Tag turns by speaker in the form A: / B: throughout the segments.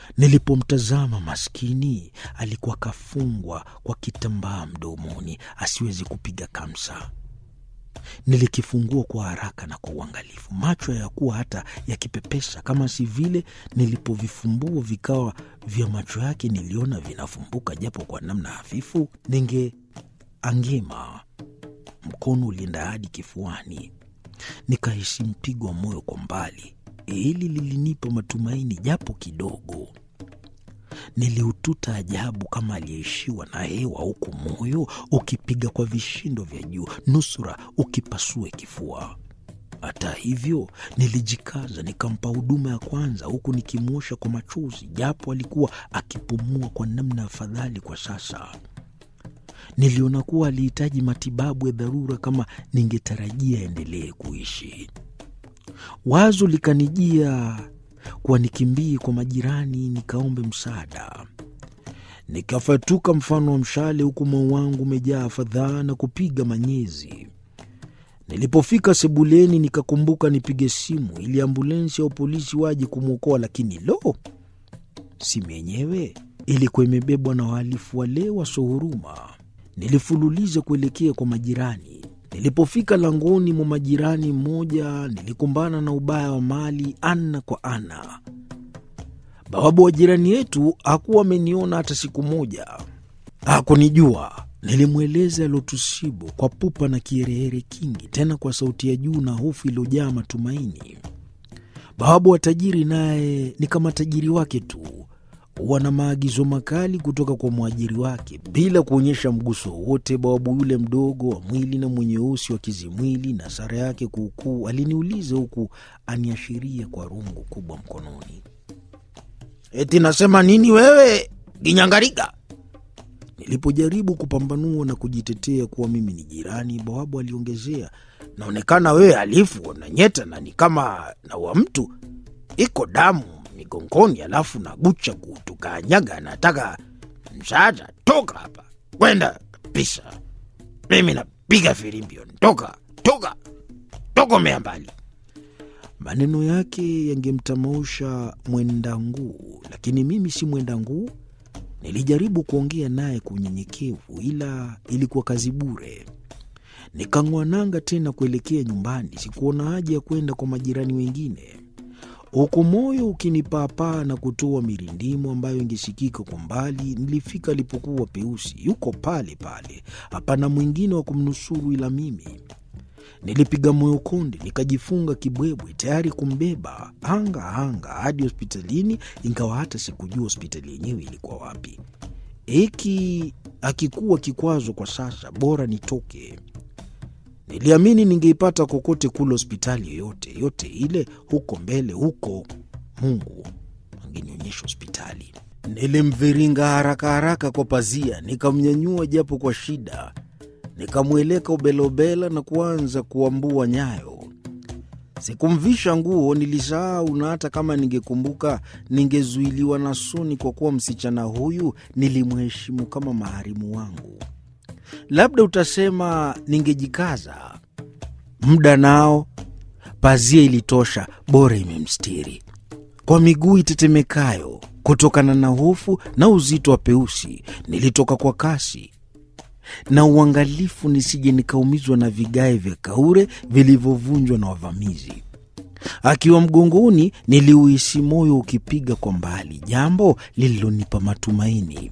A: Nilipomtazama maskini, alikuwa kafungwa kwa kitambaa mdomoni asiwezi kupiga kamsa. Nilikifungua kwa haraka na kwa uangalifu, macho hayakuwa hata yakipepesa, kama si vile nilipovifumbua vikawa vya macho yake niliona vinafumbuka japo kwa namna hafifu. Ningeangema, mkono ulienda hadi kifuani, nikahisi mpigo wa moyo kwa mbali. Hili lilinipa matumaini japo kidogo. Niliututa ajabu kama aliyeishiwa na hewa, huku moyo ukipiga kwa vishindo vya juu, nusura ukipasue kifua. Hata hivyo, nilijikaza nikampa huduma ya kwanza, huku nikimwosha kwa machozi, japo alikuwa akipumua kwa namna afadhali kwa sasa. Niliona kuwa alihitaji matibabu ya dharura kama ningetarajia aendelee kuishi. Wazo likanijia kuwa nikimbie kwa majirani nikaombe msaada. Nikafatuka mfano wa mshale, huku moyo wangu umejaa fadhaa na kupiga manyezi. Nilipofika sebuleni, nikakumbuka nipige simu ili ambulensi au polisi waje kumwokoa, lakini lo, simu yenyewe ilikuwa imebebwa na wahalifu wale wasohuruma. Nilifululiza kuelekea kwa majirani. Nilipofika langoni mwa majirani mmoja, nilikumbana na ubaya wa mali ana kwa ana. Bawabu wa jirani yetu hakuwa ameniona hata siku moja, hakunijua. Nilimweleza yalotusibu kwa pupa na kiherehere kingi, tena kwa sauti ya juu na hofu iliyojaa matumaini. Bawabu wa tajiri naye ni kama tajiri wake tu huwa na maagizo makali kutoka kwa mwajiri wake bila kuonyesha mguso wowote. Bawabu yule mdogo wa mwili na mwenye usi wa kizimwili na sara yake kuukuu aliniuliza huku aniashiria kwa rungu kubwa mkononi, eti nasema nini wewe Ginyangariga? Nilipojaribu kupambanua na kujitetea kuwa mimi ni jirani, bawabu aliongezea, naonekana wewe halifu na nyeta na ni kama naua mtu, iko damu migongoni, alafu na gucha kutukanyaga. Nataka msaada, toka hapa, kwenda kabisa. Mimi napiga firimbi, toka toka tokomea mbali. Maneno yake yangemtamausha mwenda nguu, lakini mimi si mwenda nguu. Nilijaribu kuongea naye kwa unyenyekevu, ila ilikuwa kazi bure. Nikang'oa nanga tena kuelekea nyumbani. Sikuona haja ya kwenda kwa majirani wengine huku moyo ukinipaapaa na kutoa mirindimo ambayo ingesikika kwa mbali. Nilifika alipokuwa Peusi, yuko pale pale, hapana mwingine wa kumnusuru ila mimi. Nilipiga moyo konde, nikajifunga kibwebwe tayari kumbeba hanga hanga hadi hospitalini, ingawa hata sikujua hospitali yenyewe ilikuwa wapi. Hiki akikuwa kikwazo kwa sasa, bora nitoke. Niliamini ningeipata kokote kule hospitali yoyote yote ile huko mbele huko, Mungu angenionyesha hospitali. Nilimviringa haraka haraka kwa pazia, nikamnyanyua japo kwa shida, nikamweleka ubelobela na kuanza kuambua nyayo. Sikumvisha nguo, nilisahau, na hata kama ningekumbuka ningezuiliwa na suni, kwa kuwa msichana huyu nilimheshimu kama maharimu wangu. Labda utasema ningejikaza. Muda nao, pazia ilitosha, bora imemstiri. Kwa miguu itetemekayo kutokana na hofu na uzito wa Peusi, nilitoka kwa kasi na uangalifu, nisije nikaumizwa na vigae vya kaure vilivyovunjwa na wavamizi. Akiwa mgongoni, niliuhisi moyo ukipiga kwa mbali, jambo lililonipa matumaini.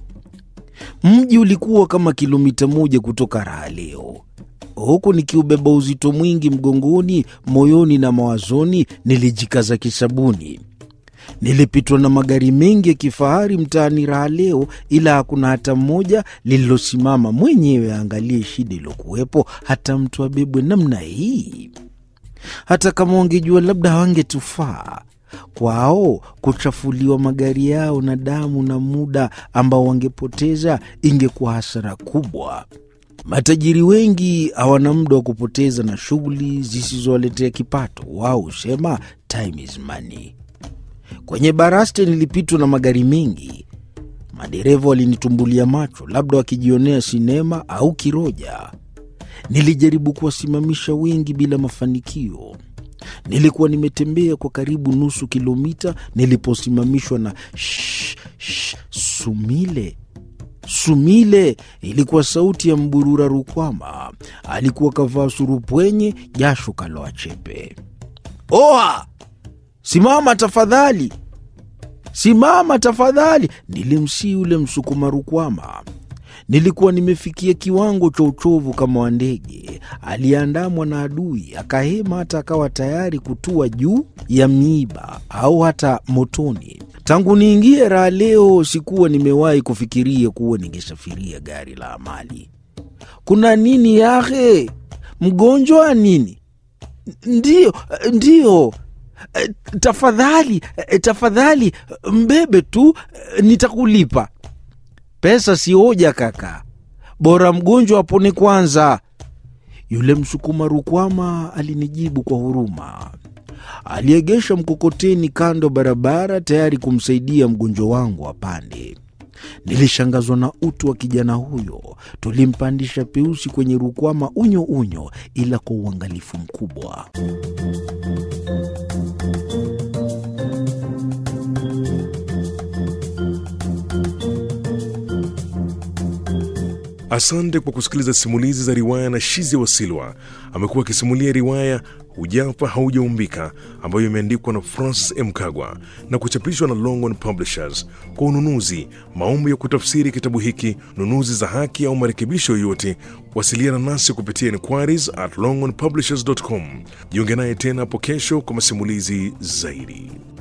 A: Mji ulikuwa kama kilomita moja kutoka raha leo. Huku nikiubeba uzito mwingi mgongoni, moyoni na mawazoni, nilijikaza kisabuni. Nilipitwa na magari mengi ya kifahari mtaani raha leo, ila hakuna hata mmoja lililosimama mwenyewe aangalie shida iliyokuwepo, hata mtu abebwe namna hii. Hata kama wangejua, labda hawangetufaa kwao kuchafuliwa magari yao na damu na muda ambao wangepoteza ingekuwa hasara kubwa. Matajiri wengi hawana muda wa kupoteza na shughuli zisizowaletea kipato. Wao husema time is money. Kwenye baraste nilipitwa na magari mengi. Madereva walinitumbulia macho, labda wakijionea sinema au kiroja. Nilijaribu kuwasimamisha wengi bila mafanikio. Nilikuwa nimetembea kwa karibu nusu kilomita niliposimamishwa na shh, Shh, Sumile, Sumile! Ilikuwa sauti ya Mburura Rukwama. Alikuwa kavaa surupwenye, jasho kaloa chepe. Oa, simama tafadhali, simama tafadhali! Nilimsii yule Msukuma Rukwama. Nilikuwa nimefikia kiwango cha uchovu kama wa ndege aliyeandamwa na adui, akahema hata akawa tayari kutua juu ya miiba au hata motoni. Tangu niingie raha leo, sikuwa nimewahi kufikiria kuwa ningesafiria gari la amali. Kuna nini yahe? Mgonjwa nini? Ndiyo, ndiyo. Eh, Tafadhali, eh, tafadhali mbebe tu, eh, nitakulipa. Pesa si hoja kaka, bora mgonjwa apone kwanza. Yule Msukuma Rukwama alinijibu kwa huruma. Aliegesha mkokoteni kando barabara, tayari kumsaidia mgonjwa wangu apande. Nilishangazwa na utu wa kijana huyo. Tulimpandisha Peusi kwenye Rukwama unyo unyo, ila kwa uangalifu mkubwa.
B: Asante kwa kusikiliza simulizi za riwaya na Shizi Wasilwa. Amekuwa akisimulia riwaya Hujafa Haujaumbika ambayo imeandikwa na Francis M. Kagwa na kuchapishwa na Longhorn Publishers. Kwa ununuzi, maombi ya kutafsiri kitabu hiki, nunuzi za haki au marekebisho yoyote, wasiliana nasi kupitia inquiries at longhornpublishers.com. Jiunge naye tena hapo kesho kwa masimulizi zaidi.